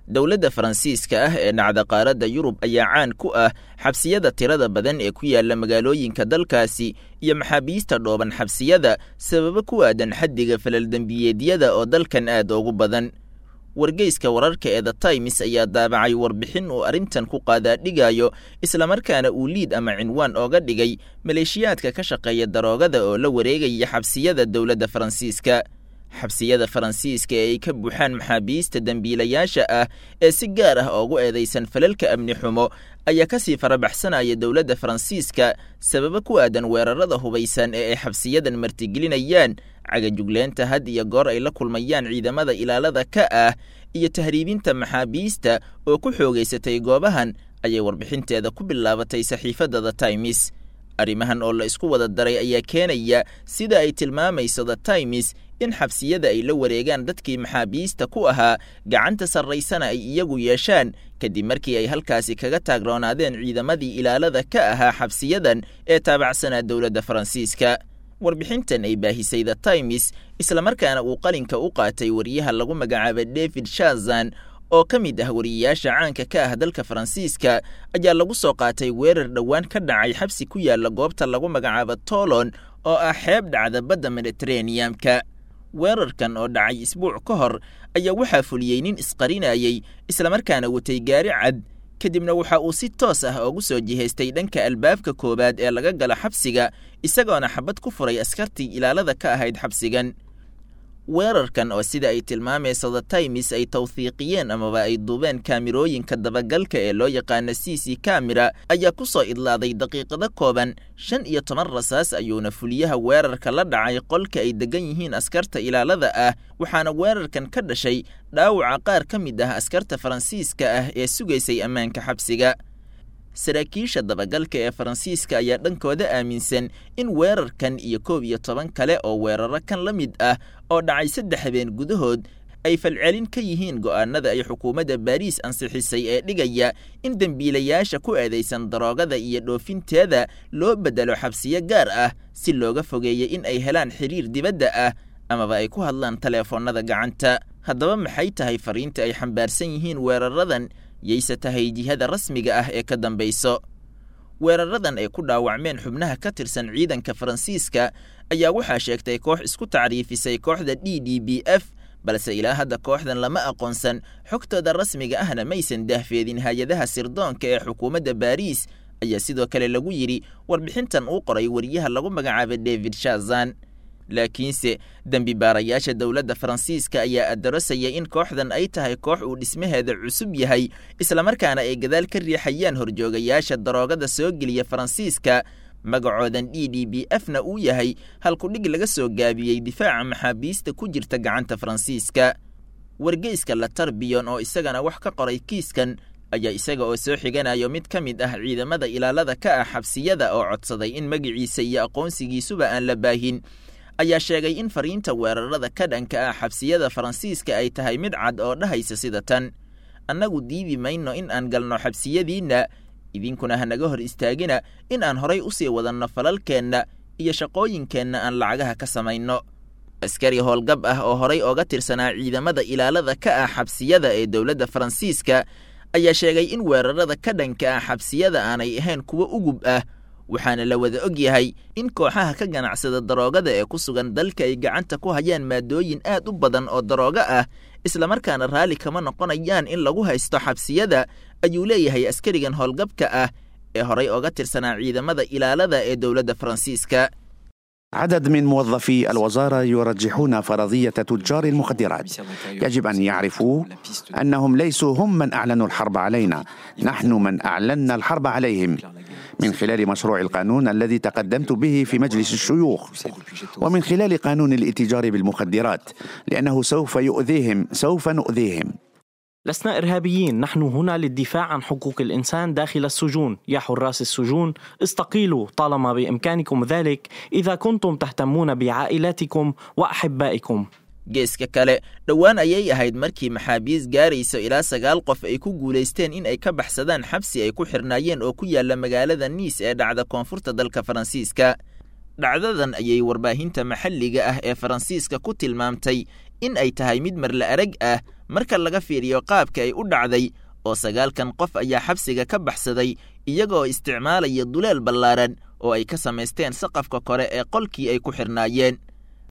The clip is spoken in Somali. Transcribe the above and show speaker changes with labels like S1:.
S1: dowladda faransiiska ah ee dhacda qaaradda yurub ayaa caan ku ah xabsiyada tirada badan ee ku yaala magaalooyinka dalkaasi iyo maxaabiista dhooban xabsiyada sababo ku aadan xaddiga falaldembiyeedyada oo dalkan aad ugu badan wargeyska wararka ee the times ayaa daabacay warbixin uu arrintan ku qaadaadhigayo islamarkaana uu liid ama cinwaan ooga dhigay maleeshiyaadka ka shaqeeya daroogada oo la wareegaya xabsiyada dowladda faransiiska xabsiyada faransiiska ee ay ka buuxaan maxaabiista dembiilayaasha ah ee si gaar ah oogu eedaysan falalka amni xumo ayaa kasii farabaxsanaya dowladda faransiiska sababo ku aadan weerarada hubaysan ee ay xabsiyadan martigelinayaan cagajugleenta had iyo goor ay la kulmayaan ciidamada ilaalada ka ah iyo tahriibinta maxaabiista oo ku xoogaysatay goobahan ayay warbixinteeda ku bilaabatay saxiifadda the times arrimahan oo la isku wada daray ayaa keenaya sida ay tilmaamayso the times in xabsiyada ay la wareegaan dadkii maxaabiista ku ahaa gacanta sarraysana ay iyagu yeeshaan kadib markii ay halkaasi kaga taagroonaadeen ciidamadii ilaalada ka ahaa xabsiyadan ee taabacsanaa dowladda faransiiska warbixintan ay baahisay the times islamarkaana uu qalinka u qaatay wariyaha lagu magacaaba david shazan oo ka mid ah wariyayaasha caanka ka ah dalka faransiiska ayaa lagu soo qaatay weerar dhowaan ka dhacay xabsi ku yaala goobta lagu magacaabo tolon oo ah xeeb dhacda badda mediteraneamka weerarkan oo dhacay isbuuc ka hor ayaa waxaa fuliyey nin isqarinayey islamarkaana watay gaari cad kadibna waxa uu si toos ah ugu soo jihaystay dhanka albaabka koowaad ee laga galo xabsiga isagoona xabad ku furay askartii ilaalada ka ahayd xabsigan weerarkan oo sida ay tilmaamayso the times ay tawhiiqiyeen amaba ay duubeen kaamirooyinka dabagalka ee loo yaqaano c c kamera ayaa ku soo idlaaday daqiiqado kooban shan iyo toban rasaas ayuuna fuliyaha weerarka la dhacay qolka ay degan yihiin askarta ilaalada ah waxaana weerarkan ka dhashay dhaawaca qaar ka mid ah askarta faransiiska ah ee sugaysay ammaanka xabsiga saraakiisha dabagalka ee faransiiska ayaa dhankooda aaminsan in weerarkan iyo koob iyo toban kale oo weeraro kan la mid ah oo dhacay saddex habeen gudahood ay falcelin ka yihiin go'aanada ay xukuumadda baariis ansixisay ee dhigaya in dembiilayaasha ku eedaysan daroogada iyo dhoofinteeda loo beddelo xabsiyo gaar ah si looga fogeeya in ay helaan xiriir dibadda ah amaba ay ku hadlaan taleefoonnada gacanta haddaba maxay tahay fariinta ay xambaarsan yihiin weeraradan yayse tahay jihada rasmiga ah ee ka dambayso weeraradan ay ku dhaawacmeen xubnaha ka tirsan ciidanka faransiiska ayaa waxaa sheegtay koox isku tacriifisay kooxda d d b f balse ilaa hadda kooxdan lama aqoonsan xogtooda rasmiga ahna maysan daahfeedin hay-adaha sirdoonka ee xukuumadda baariis ayaa sidoo kale lagu yidhi warbixintan uu qoray wariyaha lagu magacaaba david shazan laakiinse dembi baarayaasha dowladda faransiiska ayaa adarosaya in kooxdan ay tahay koox uu dhismaheeda cusub yahay islamarkaana ay gadaal ka riixayaan horjoogayaasha daroogada soo geliya faransiiska magacoodan d d b f na uu yahay halkudhig laga soo gaabiyey difaaca maxaabiista ku jirta gacanta faransiiska wargeyska latarbiyon oo isagana wax ka qoray kiiskan ayaa isaga oo soo xiganayo mid ka mid ah ciidamada ilaalada ka ah xabsiyada oo codsaday in magaciisa iyo aqoonsigiisuba aan la baahin ayaa sheegay in fariinta weerarada ka dhanka ah xabsiyada faransiiska ay tahay mid cad oo dhahaysa sida tan annagu diidi mayno in aan galno xabsiyadiinna idinkuna hanaga hor istaagina in aan horay u sii wadanno falalkeenna iyo shaqooyinkeenna aan lacagaha ka samayno askari howlgab ah oo horay ooga tirsanaa ciidamada ilaalada ka ah xabsiyada ee dowladda faransiiska ayaa sheegay in weerarada ka dhanka ah xabsiyada aanay ahayn kuwo ugub ah waxaana la wada og yahay in kooxaha ka ganacsada daroogada ee ku sugan dalka ay gacanta ku hayaan maadooyin aad u badan oo daroogo ah islamarkaana raalli kama noqonayaan in lagu haysto xabsiyada ayuu leeyahay askarigan howlgabka ah ee horay ooga tirsanaa ciidamada ilaalada ee dowladda faransiiska
S2: عدد من موظفي الوزارة يرجحون فرضية تجار المخدرات يجب أن يعرفوا أنهم ليسوا هم من أعلنوا الحرب علينا نحن من أعلنا الحرب عليهم من خلال مشروع القانون الذي تقدمت به في مجلس الشيوخ ومن خلال قانون الاتجار بالمخدرات لأنه سوف يؤذيهم سوف نؤذيهم
S3: لسنا إرهابيين نحن هنا للدفاع عن حقوق الإنسان داخل السجون يا حراس السجون استقيلوا طالما بإمكانكم ذلك إذا كنتم تهتمون بعائلاتكم وأحبائكم
S1: geeska kale dhowaan ayay ahayd markii maxaabiis gaarayso ilaa sagaal qof ay ku guulaysteen in ay ka baxsadaan xabsi ay ku xirnaayeen oo ku yaalla magaalada niis ee dhacda koonfurta dalka faransiiska dhacdadan ayay warbaahinta maxalliga ah ee faransiiska ku tilmaamtay in ay tahay mid marla arag ah marka laga fiiriyo qaabka ay u dhacday oo sagaalkan qof ayaa xabsiga ka baxsaday iyagoo isticmaalaya duleel ballaaran oo ay ka samaysteen saqafka kore ee qolkii ay ku xidhnaayeen